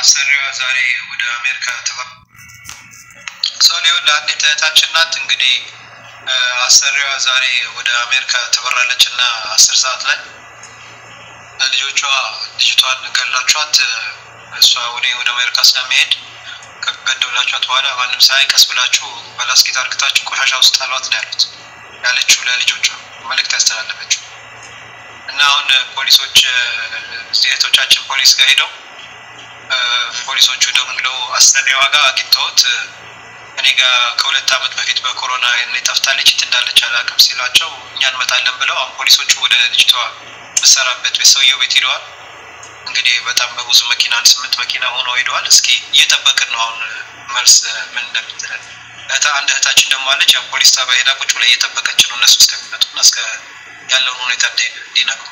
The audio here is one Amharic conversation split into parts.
አሰሪዋ ዛሬ ወደ አሜሪካ ተባ ሰው ሊሆን ለአንዲት እህታችን ናት። እንግዲህ አሰሪዋ ዛሬ ወደ አሜሪካ ትበራለች እና አስር ሰዓት ላይ ልጆቿ ልጅቷን ገላቿት እሷ ወደ ወደ አሜሪካ ስለሚሄድ ከገደብላችኋት በኋላ ማንም ሳይ ቀስ ብላችሁ በላስኬት አርግታችሁ ቆሻሻ ውስጥ አሏት ነው ያሉት ያለችው ለልጆቿ መልእክት ያስተላለፈችው እና አሁን ፖሊሶች እህቶቻችን ፖሊስ ጋር ሄደው ፖሊሶቹ ደውለው አሰሪዋ ጋር አግኝተውት እኔ ጋር ከሁለት ዓመት በፊት በኮሮና እኔ ጠፍታለች የት እንዳለች አላውቅም ሲሏቸው እኛ እንመጣለን ብለው አሁን ፖሊሶቹ ወደ ልጅቷ ምሰራበት ቤት ሰውየው ቤት ሄደዋል። እንግዲህ በጣም በብዙ መኪና አንድ ስምንት መኪና ሆኖ ሄደዋል። እስኪ እየጠበቅን ነው አሁን መልስ ምን እንደምትለን። እህታ አንድ እህታችን ደግሞ አለች ያው ፖሊስ ጣቢያ ሄዳ ቁጭ ብላ እየጠበቀች ነው እነሱ እስከሚመጡና እስከ ያለውን ሁኔታ እንዲነግሩ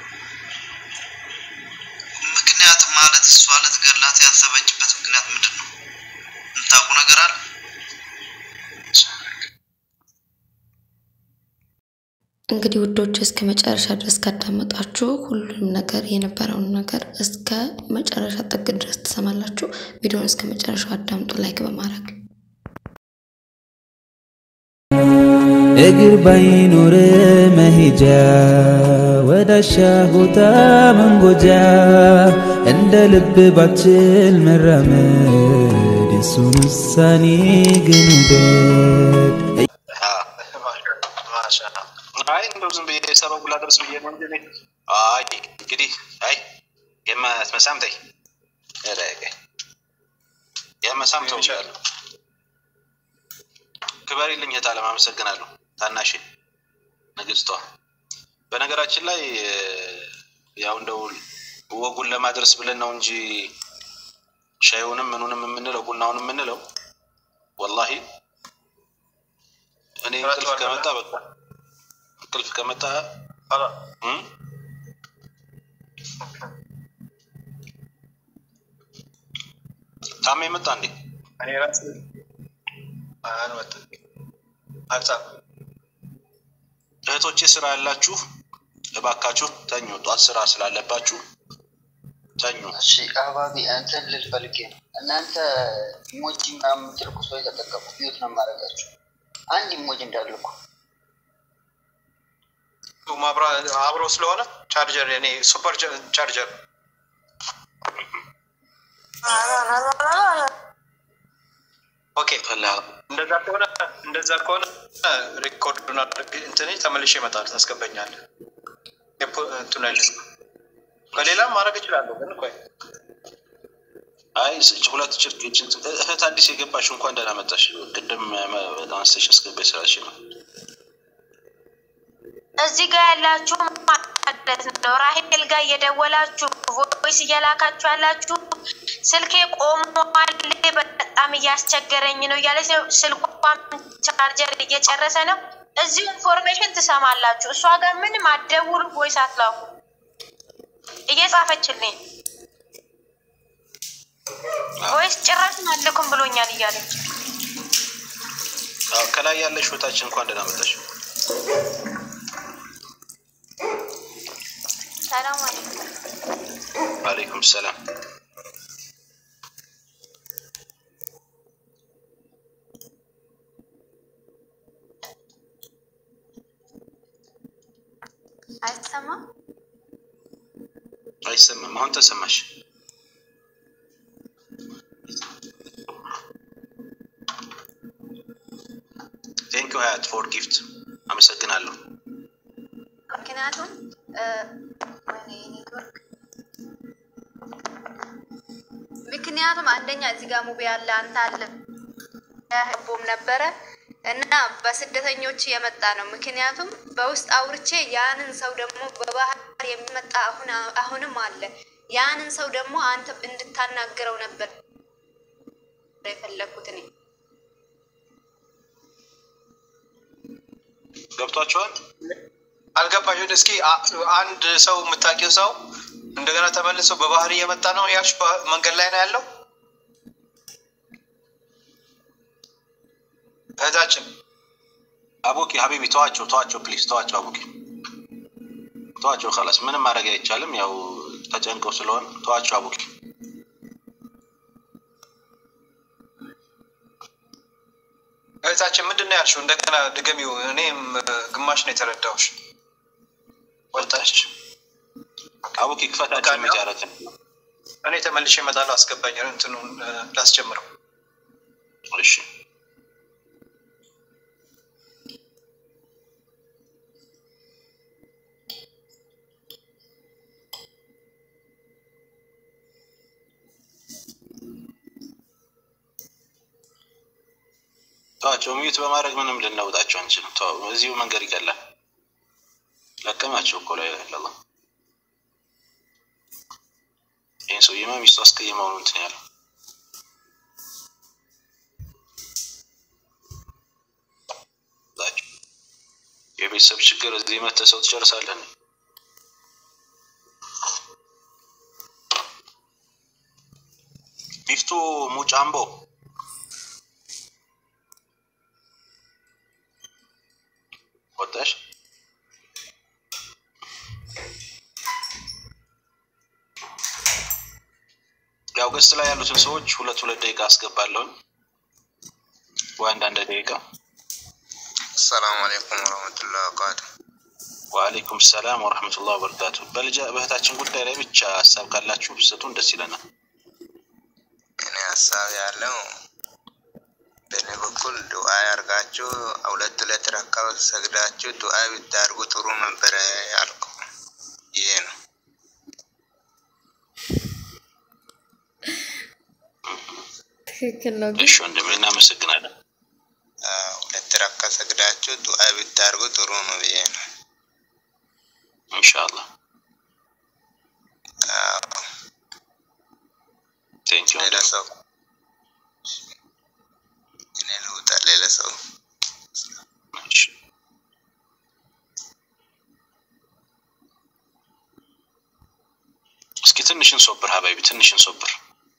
ምክንያት ማለት እሷ ልትገላት ያሰበችበት ምክንያት ምንድን ነው? የምታውቁ ነገር አለ? እንግዲህ ውዶች እስከ መጨረሻ ድረስ ካዳመጣችሁ ሁሉም ነገር የነበረውን ነገር እስከ መጨረሻ ጥግ ድረስ ትሰማላችሁ። ቪዲዮውን እስከ መጨረሻው አዳምጡ ላይክ በማድረግ እግር ባይኖር መሄጃ ወዳሻ ቦታ መንጎጃ እንደ ልብ ባችል መራመድ የሱን ውሳኔ ግን ውደድ። አይ እንደው ዝም ብዬ ሰበቡ ላደርስ ብዬ ነው እንጂ እኔ አይ እንግዲህ አይ የመሳም ተይ የመሳም ተው ያሉ ክበሪልኝ እህት አለም አመሰግናለሁ። ታናሽ ንግስቷ በነገራችን ላይ ያው እንደው ወጉን ለማድረስ ብለን ነው እንጂ ሻዩንም ምኑንም የምንለው ቡናውን የምንለው ወላሂ እኔ እንቅልፍ ከመጣ በቃ እንቅልፍ ከመጣ እም? ታሜ መጣ እንዴ? እኔ ራስ አልመጣም አልጻፍም። እህቶቼ ስራ ያላችሁ እባካችሁ ተኙ። ጧት ስራ ስላለባችሁ ተኙ። እሺ አህባቢ እንትን ልል ፈልጌ ነው። እናንተ ኢሞጂ ምናምን የምትልኩ ሰው የተጠቀሙ ቢዩት ነው የማደርጋችሁ። አንድ ኢሞጂ እንዳልኩ ማብራ አብሮ ስለሆነ ቻርጀር እኔ ሱፐር ቻርጀር ኦኬ እንደዛ ከሆነ እንደዛ ከሆነ ሪኮርዱን አድርግ እንትን ተመልሼ እመጣለሁ። ታስገባኛለህ። የፖ- እንትኑ አይደል በሌላም ማድረግ እችላለሁ፣ ግን ቆይ አይ ስ- ሁለት ችርክ እህት አዲስ የገባሽ እንኳን ደህና መጣሽ። ቅድም አንስተሽ አስገባሽ ስራሽ ነው። እዚህ ጋር ያላችሁ ማለት ነው ራሄል ጋር እየደወላችሁ ቮይስ እየላካችሁ ያላችሁ ስልኬ ቆሟል፣ በጣም እያስቸገረኝ ነው እያለች ነው። ስልኳም ቻርጀር እየጨረሰ ነው። እዚሁ ኢንፎርሜሽን ትሰማላችሁ። እሷ ጋር ምንም አትደውሉ፣ ቮይስ አትላኩ። እየጻፈችልኝ ቮይስ ጭራሽ አልልኩም ብሎኛል እያለች አዎ፣ ከላይ ያለሽ እህታችን እንኳን ደህና መጣሽ። ሰላም አለይኩም። ዋሌይኩም ሰላም። አይሰማም? አይሰማም። አሁን ተሰማሽ? ቴንኪው ሀያት ፎር ጊፍት አመሰግናለሁ። ምክንያቱም ወይኔ ኔትወርክ ምክንያቱም አንደኛ እዚህ ጋር ሙቢ ያለ አንተ አለ ህቦም ነበረ እና በስደተኞች የመጣ ነው። ምክንያቱም በውስጥ አውርቼ ያንን ሰው ደግሞ በባህር የሚመጣ አሁን አሁንም አለ። ያንን ሰው ደግሞ አንተ እንድታናግረው ነበር የፈለግኩት እኔ። ገብቷቸዋል? አልገባሽ? እስኪ አ- አንድ ሰው የምታውቂው ሰው እንደገና ተመልሶ በባህር እየመጣ ነው ያልሽ በ- መንገድ ላይ ነው ያለው እህታችን አቡኪ ሀቢቢ ተዋቸው፣ ተዋቸው፣ ፕሊዝ ተዋቸው፣ አቡኪ ተዋቸው። ከላስ ምንም ማድረግ አይቻልም። ያው ተጨንቀው ስለሆነ ተዋቸው፣ አቡኪ እህታችን ምንድን ነው ያልሽው? እንደገና ድገሚው። እኔም ግማሽ ነው የተረዳሁሽ። ወጣች። አቡኪ ክፈታችን መጃረትን እኔ ተመልሼ እመጣለሁ። አስገባኝ እንትኑን ላስጀምረው። እሺ ተዋቸው። ሚዩት በማድረግ ምንም ልናውጣቸው አንችልም። ተው፣ እዚሁ መንገድ ይቀላል። ለቀማቸው እኮ ላይ ለላ ይህን ሰውዬማ ሚስቱ አስቀይመው ነው እንትን ያለው። የቤተሰብ ችግር እዚህ መተህ ሰው ትጨርሳለህ። ቢፍቱ ሙጫምቦ ወጣሽ? ያው ገስት ላይ ያሉትን ሰዎች ሁለት ሁለት ደቂቃ አስገባለሁኝ ወይ አንዳንድ ደቂቃ። አሰላሙ አለይኩም ወረህመቱላሂ ወበረካቱ። ወአለይኩም ሰላም ወረህመቱላህ ወበረካቱ። በልጃ በእህታችን ጉዳይ ላይ ብቻ ሀሳብ ካላችሁ ብሰጡን ደስ ይለናል። እኔ ሀሳብ ያለው በእኔ በኩል ዱዓ ያርጋችሁ ሁለት ሁለት ረካ ሰግዳችሁ ዱዓ ብታርጉ ጥሩ ነበረ ያልኩ ይሄ ነው። ትክክል ነው ግን እሺ ወንድሜ እናመሰግናለን። ሁለት ረካ ሰግዳችሁ ዱዓ ብታርጉ ጥሩ ነው ብዬ ነው። ኢንሻአላህ ቴንክ ዩ ሌላ ሰው እኔ ልውጣ። ሌላ ሰው እሺ እስኪ ትንሽን ሶብር ሀባይቢ ትንሽን ሶብር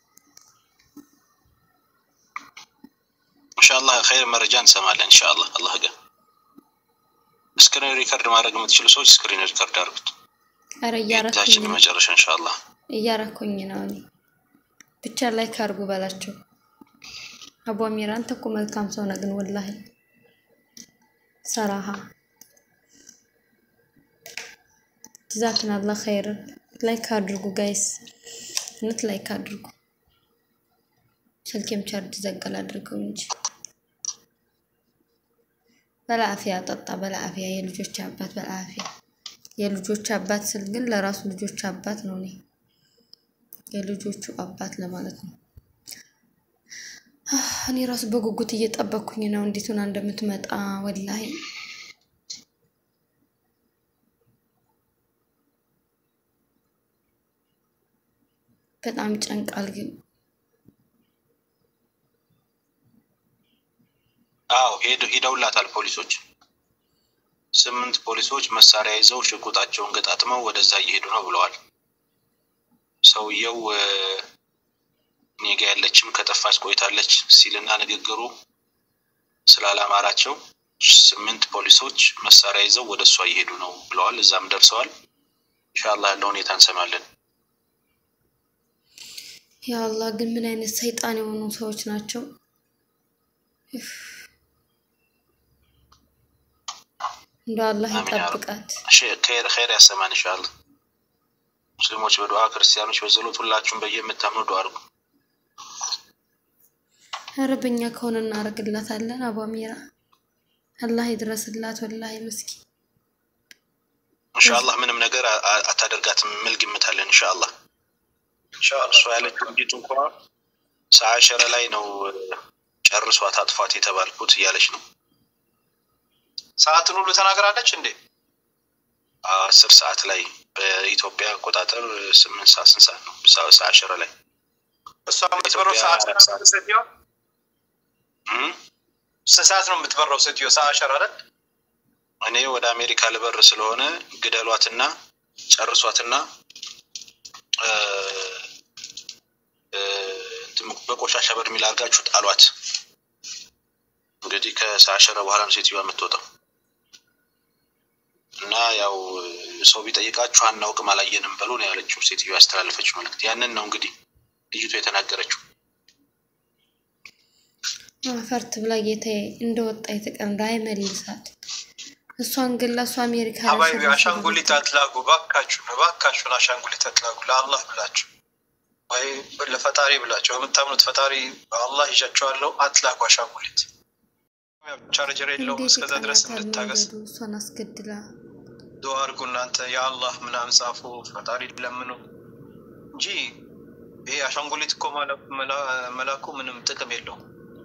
ኢንሻአላህ ኸይር መረጃ እንሰማለን ኢንሻአላህ አላህ ጋር ስክሪን ሪከርድ ማድረግ የምትችሉ ሰዎች ስክሪን ሪከርድ አድርጉት ኧረ እያረኩኝ የታችን ነው መጨረሻ ኢንሻአላህ እያረኩኝ ነው እኔ ብቻ ላይ ካርጉ በላቸው አቡ አሚር አንተ እኮ መልካም ሰው ነህ ግን ወላሂ ሰራሃ ጀዛክን አላህ ኸይር ላይክ አድርጉ ጋይስ እውነት ላይክ አድርጉ ስልኬም ቻርጅ ዘጋል አድርገው እንጂ በላአፊያ ጠጣ በላአፊያ የልጆች አባት በላአፊያ የልጆች አባት ስል ግን ለራሱ ልጆች አባት ነው እኔ የልጆቹ አባት ለማለት ነው አህ፣ እኔ ራሱ በጉጉት እየጠበኩኝ ነው እንዴት ሆና እንደምትመጣ ወላሂ በጣም ጨንቃል ግን አዎ ሄደ- ሄደውላታል ፖሊሶች ስምንት ፖሊሶች መሳሪያ ይዘው ሽጉጣቸውን ገጣጥመው ወደዛ እየሄዱ ነው ብለዋል ሰውየው እ፣ እኔ ጋ ያለችም ከጠፋች ቆይታለች ሲልና ንግግሩ ስላላማራቸው ስምንት ፖሊሶች መሳሪያ ይዘው ወደ እሷ እየሄዱ ነው ብለዋል እዛም ደርሰዋል ኢንሻአላህ ያለው ሁኔታ እንሰማለን ያ አላህ ግን ምን አይነት ሰይጣን የሆኑ ሰዎች ናቸው እፍ። እንደው አላህ አሚን ያ ረብ። ይጠብቃት እሺ፣ ኸይር ኸይር ያሰማን ኢንሻአላህ ሙስሊሞች በዱዓ ክርስቲያኖች በጸሎት ሁላችሁም በየምታምኑ ዱዓ አድርጉ ኧረ በእኛ ከሆነ እናደርግላታለን አቡ አሚራ አላህ ይድረስላት ወላሂ ምስኪን ኢንሻአላህ ምንም ነገር አ- አ- አታደርጋትም የሚል ግምት አለን ኢንሻአላህ እሷ ያለችው እንዲት እንኳ ሰዓሸረ ላይ ነው እ፣ ጨርሷት አጥፏት የተባልኩት እያለች ነው ሰዓትን ሁሉ ተናግራለች እንዴ? አስር ሰዓት ላይ በኢትዮጵያ አቆጣጠር ስምንት ሰዓት ስንት ሰዓት ነው ሰ- ሰዓሸረ ላይ እሷ የምትበረው ሰዓት ሴትዮ እም? ስንት ሰዓት ነው የምትበረው ሴትዮ? ሰዓት አሸር አይደል? እኔ ወደ አሜሪካ ልበር ስለሆነ ግደሏትና ጨርሷትና እ፣ እ፣ እንትን በቆሻሻ በርሜል አድርጋችሁ ጣሏት። እንግዲህ ከሰዓሸረ በኋላ ነው ሴትዮዋ የምትወጣው እና ያው ሰው ቢጠይቃችሁ አናውቅም አላየንም በሉ ነው ያለችው ሴትዮ ያስተላለፈችው መልእክት። ያንን ነው እንግዲህ ልጅቱ የተናገረችው። አፈርት ብላ ጌታዬ እንደወጣ የተቀምዳ አይመልሳት። እሷን ግን ለእሷ አሜሪካ ሀባይቢ አሻንጉሊት አትላጉ፣ ባካችሁን ባካችሁን፣ አሻንጉሊት አትላጉ ለአላህ ብላችሁ ወይ ለፈጣሪ ብላችሁ በምታምኑት ፈጣሪ አላህ ይዣቸዋለሁ። አትላጉ አሻንጉሊት። ቻርጀር የለውም። እንዴት እስከዛ ድረስ ይቀናታል እንድታገስ መንገዱ እሷን አስገድላ ዱዓ አድርጉ እናንተ የአላህ ምናምን ጻፉ፣ ፈጣሪ ለምኑ እንጂ ይሄ አሻንጉሊት እኮ ማለ- መላ- መላኩ ምንም ጥቅም የለውም።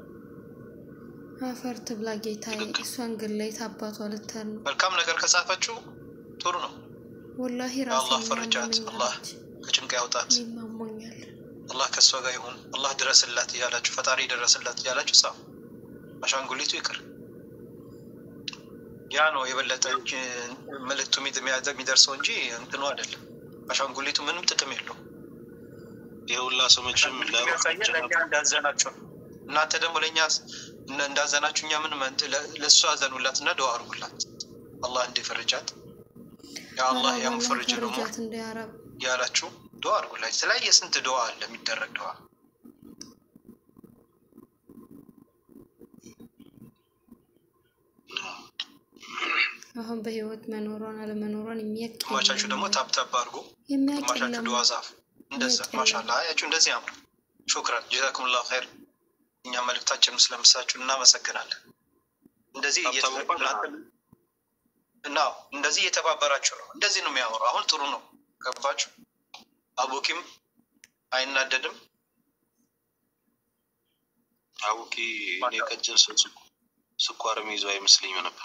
አፈርት ብላ ጌታዬ እሷን ግን ላይ ታባቷ ልተር ነው። መልካም ነገር ከጻፈችው ጥሩ ነው። ወላሂ የአላህ ራሴን ፈርጃት፣ አላህ ያመኛለች። ከጭንቅ ያውጣት፣ እኔም አሞኛል። አላህ ከእሷ ጋር ይሁን፣ አላህ ድረስላት እያላችሁ ፈጣሪ ድረስላት እያላችሁ ጻፉ። አሻንጉሊቱ ይቅር። ያ ነው የበለጠ እንጂ መልእክቱ የሚድ- የሚደርሰው እንጂ እንትኑ አይደለም። አሻንጉሊቱ ምንም ጥቅም የለውም። የሁላ ሰው መቼም የሚያሳየን ለእኛ እንዳዘናችሁ ነው። እናንተ ደግሞ ለእኛ እነ- እንዳዘናችሁ እኛ ምን ለእሱ አዘኑላት እና ደዋ አድርጉላት አላህ እንዲፈርጃት የአላህ አላህ ያምፈርጅ ደግሞ ፈርጃት እንዳያረብ ያላችሁ ደዋ አድርጉላት። የተለያየ ስንት ደዋ አለ የሚደረግ ደዋ። አሁን በህይወት መኖሯን አለመኖሯን የሚያቅ ግማቻችሁ ደግሞ ታብታብ አድርጉ፣ የሚያቅ ግማቻችሁ የለም። ደዋ ጻፉ። እንደዛ የሚያውቅ ማሻላ አያችሁ፣ እንደዚህ ያምሩ። ሹክራን ጀዛኩሙላሁ ኸይር። እኛ መልእክታችን ስለምሳችሁ እናመሰግናለን። እንደዚህ ሀብታሙ እየተ- እንኳን እናንተ- እና እንደዚህ እየተባበራችሁ ነው። እንደዚህ ነው የሚያወሩ። አሁን ጥሩ ነው። ገባችሁ? አቡኪም አይናደድም። አቡኪ እኔ ቀጭን ሰው ስኳ- ስኳር የሚይዘው አይመስለኝም ነበር።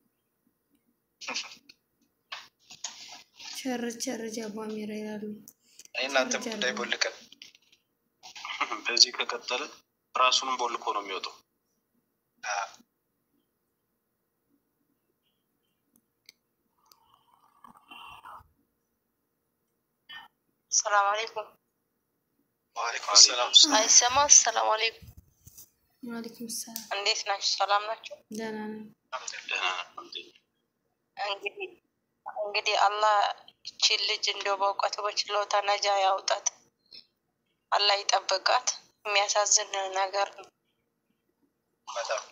ቸር ቸር ጃቧ ሚራ ይላሉ። እኔ እናንተም ጉዳይ ቦልቀን በዚህ ከቀጠለ ራሱንም ቦልኮ ነው የሚወጣው። ሰላም አለይኩም። ዋሌኩም ሰላም። አይሰማ። ሰላም አለይኩም። ዋሌኩም ሰላም። እንዴት ናችሁ? ሰላም ናቸው። ደህና ነን። ደህና ነን፣ አልሐምዱሊላህ። እንግዲህ እንግዲህ አላህ ይቺን ልጅ እንደው በእውቀቱ በችሎታ ነጃ ያውጣት፣ አላህ ይጠብቃት። የሚያሳዝን ነገር ነው። በጣም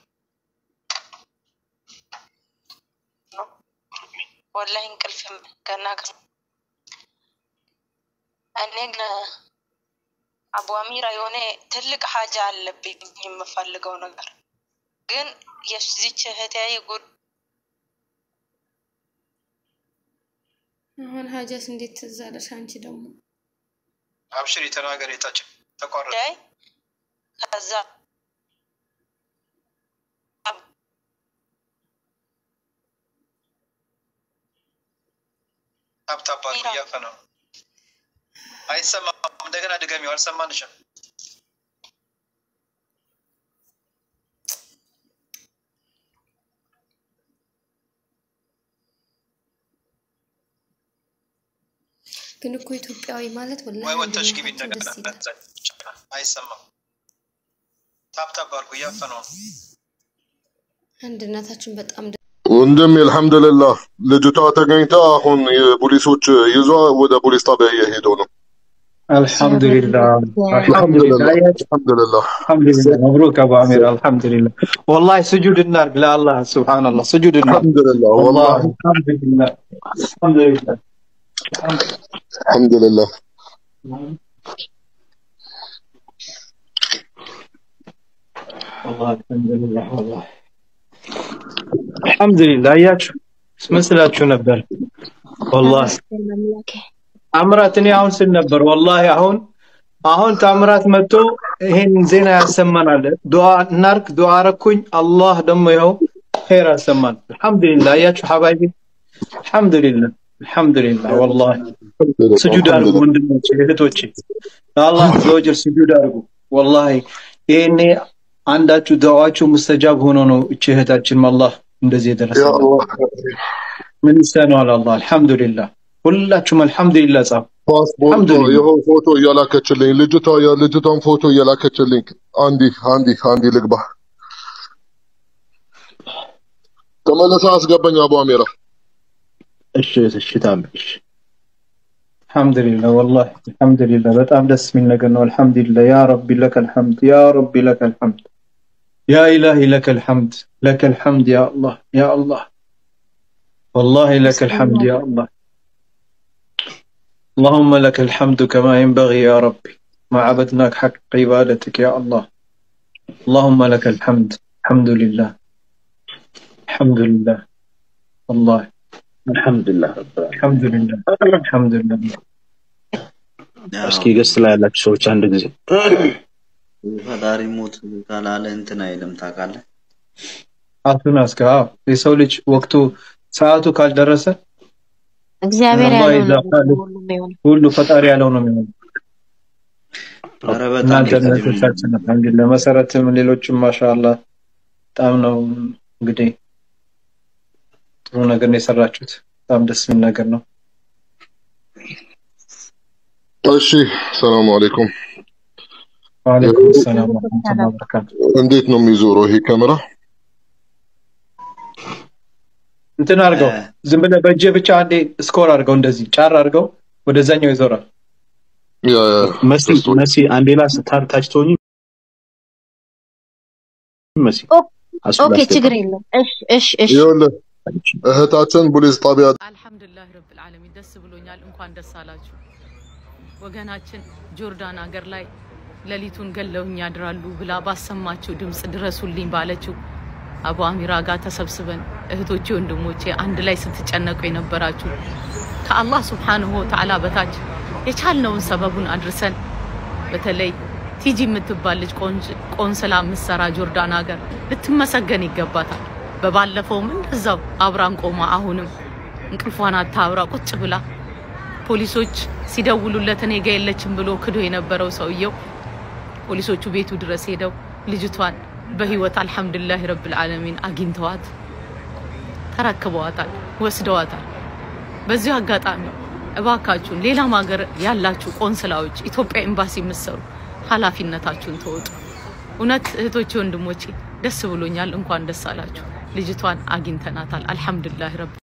ወላሂ እንቅልፍም ገና ከ- እኔ ግን አቡ አሚራ የሆነ ትልቅ ሀጃ አለብኝ የምፈልገው ነገር ግን የዚች እህቴ ጉድ አሁን ሀጃስ እንዴት ትዝ አለሽ? አንቺ ደግሞ አብሽሪ፣ ተናገር። የታችን ተቋረጠ። ጉዳይ ከዛ ታብታባ እያፈ ነው። አይሰማም። እንደገና ድገሚው። አልሰማንሽም። ግን እኮ ኢትዮጵያዊ ማለት ወላሂ ወይ ወጥተሽ ግቢ አንድነታቸው እንደገና። ደስ ይላል። አይሰማም። ታብታብ አድርጉ። እያፈ ነው። አንድነታችን በጣም ደስ ወንድም አልሐምዱሊላህ ልጅቷ ተገኝታ አሁን የፖሊሶች ይዟ ወደ ፖሊስ ጣቢያ እየሄደው ነው። አልሐምዱሊላህ አልሐምዱሊላህ አልሐምዱሊላህ አልሐምዱሊላህ አልሐምዱሊላህ መብሩክ አቡ አሚር አልሐምዱሊላህ ወላሂ ስጁድ እናድርግ ለአላህ ሱብሃነላህ ስጁድ እናድርግ አልሐምዱሊላህ ወላሂ ወላሂ አልሐምዱሊላህ አልሐምዱሊላህ አልሐምዱሊላህ ወላሂ አልሐምዱሊላህ ወላሂ አልሐምዱሊላህ አያችሁ ምን ስላችሁ ነበር ወላሂ ታምራት እኔ አሁን ስል ነበር ወላሂ አሁን አሁን ታምራት መጥቶ ይሄን ዜና ያሰማናል ዱዓ እናርግ ዱዓ አረኩኝ አላህ ደግሞ ይኸው ኸይር አሰማን አልሐምዱሊላህ አያችሁ ሐባይቢ አልሐምዱሊላህ አልሐምዱሊላህ ወላሂ ስጁድ አድርጉ ወንድሞቼ እህቶቼ ለአላህ ዘወጀል ስጁድ አድርጉ ወላሂ ይሄኔ አንዳችሁ ዱዓችሁ ሙስተጃብ ሆኖ ነው እቺ እህታችን አላህ እንደዚህ ያ የደረሰላት አላህ ምን ይሳነዋል አላህ አልሐምዱሊላህ ሁላችሁም አልሐምዱሊላህ ጻፉ ፓስፖርቷ አልሐምዱሊላህ ይኸው ፎቶ እያላከችልኝ ልጅቷ የልጅቷን ፎቶ እያላከችልኝ አንዲ አንዲ አንዲ ልግባ ተመለሰ አስገባኝ አቡ አሚራ እሺ እሺ ታምር እሺ አልሐምዱሊላህ ወላሂ አልሐምዱሊላህ በጣም ደስ የሚል ነገር ነው አልሐምዱሊላህ ያ ረቢ ለከ አልሐምድ ያ ረቢ ለከ አልሐምድ يا إلهي لك الحمد لك الحمد يا الله يا الله والله لك الحمد يا الله اللهم لك الحمد كما ينبغي يا ربي ما عبدناك حق عبادتك يا الله اللهم لك الحمد الحمد لله الحمد لله والله አልሐምዱሊላህ ረብ الحمد لله الحمد لله እስኪ ገስ ላይ ያላችሁ ሰዎች አንድ ጊዜ ፈጣሪ ሞት ካላለ እንትን አይልም ታውቃለህ። አቱን አስጋ የሰው ልጅ ወቅቱ ሰዓቱ ካልደረሰ እግዚአብሔር አላህ ያለው ነው ይዛፋል። ሁሉም የሚሆነው። ሁሉ ፈጣሪ ያለው ነው የሚሆነው። ኧረ በጣም እናንተ ቅድም እህቶቻችን እንግዲህ ለመሰረትም ሌሎችም ማሻአላ በጣም ነው እንግዲህ ጥሩ ነገር ነው የሰራችሁት። በጣም ደስ የሚል ነገር ነው። እሺ ሰላም አለይኩም። ወአለይኩም ሰላም ወረህመቱላሂ ወበረካቱ። እንዴት ነው የሚዞረው ይሄ ካሜራ? እንትን አድርገው ዝም ብለህ በእጅህ ብቻ አንዴ ስኮር አድርገው እንደዚህ ጫር አድርገው ወደዛኛው ይዞራል። ያ ያ መሲ መሲ አንዴ ላስ ታር- ታች ትሆኚ መሲ አሱ ኦኬ ላስገባ። ችግር የለም። እሺ እሺ እሺ ይኸውልህ እህታችን ፖሊስ ጣቢያ አልሐምዱሊላህ ረብል ዓለሚን ደስ ብሎኛል። እንኳን ደስ አላችሁ። ወገናችን ጆርዳን ሀገር ላይ ሌሊቱን ገለውኝ ያድራሉ ብላ ባሰማችው ድምፅ ድረሱልኝ ባለችው አቡ አሚራ ጋር ተሰብስበን እህቶቼ፣ ወንድሞቼ አንድ ላይ ስትጨነቁ የነበራችሁ ከአላህ ሱብሓነሁ ወተዓላ በታች የቻልነውን ሰበቡን አድርሰን በተለይ ቲጂ የምትባል ልጅ ቆንጅ- ቆንስላ የምትሰራ ጆርዳን ሀገር ልትመሰገን ይገባታል። በባለፈውም እንደዛው አብራን ቆማ አሁንም እንቅልፏን አታብራ ቁጭ ብላ ፖሊሶች ሲደውሉለት እኔ ጋ የለችም ብሎ ክዶ የነበረው ሰውየው ፖሊሶቹ ቤቱ ድረስ ሄደው ልጅቷን በህይወት አልሐምዱሊላህ ረብል ዓለሚን አግኝተዋት ተረክበዋታል፣ ወስደዋታል። በዚሁ አጋጣሚ እባካችሁን ሌላም ሀገር ያላችሁ ቆንስላዎች ኢትዮጵያ ኤምባሲ የምትሰሩ ኃላፊነታችሁን ተወጡ። እውነት እህቶቼ፣ ወንድሞቼ ደስ ብሎኛል። እንኳን ደስ አላችሁ። ልጅቷን አግኝተናታል። አልሐምዱሊላህ ረብ